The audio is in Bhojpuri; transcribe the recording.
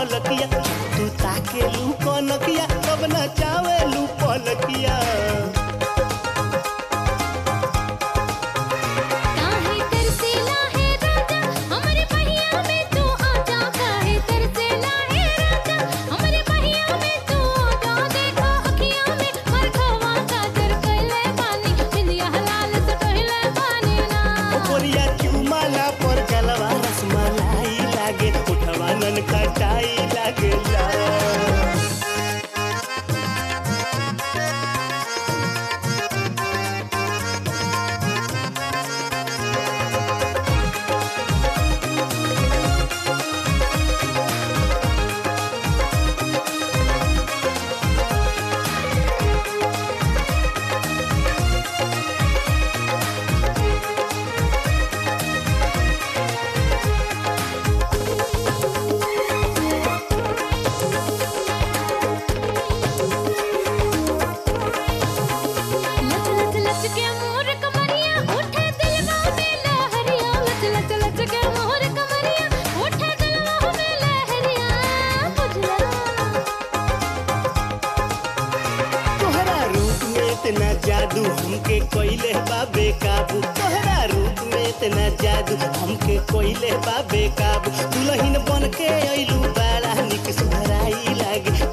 पलकिया तू ताके लू कनकिया कब नचावे लू पलकिया काहे तरसेला है राजा हमरे पहिया में तू आजा काहे तरसेला है राजा हमरे पहिया में तू आजा देखो अखियां में मरखवा काजर कइले बानी बिंदिया हलाल से कहले बानी ना ओकरिया चुमाला पर गलवा रसमलाई लागे उठवा नन खटाई लागेला लच लच लच के मोर कमरिया उठे दिलवा में लहरिया लच लच लच के मोर कमरिया उठे दिलवा में लहरिया बुझला तोहरा रूप में इतना जादू हमके कोइले बाबे काबू तोहरा रूप में इतना जादू हमके कोइले बाबे काबू दुल्हन बन के अइलू बड़ा निक सुधराई लागे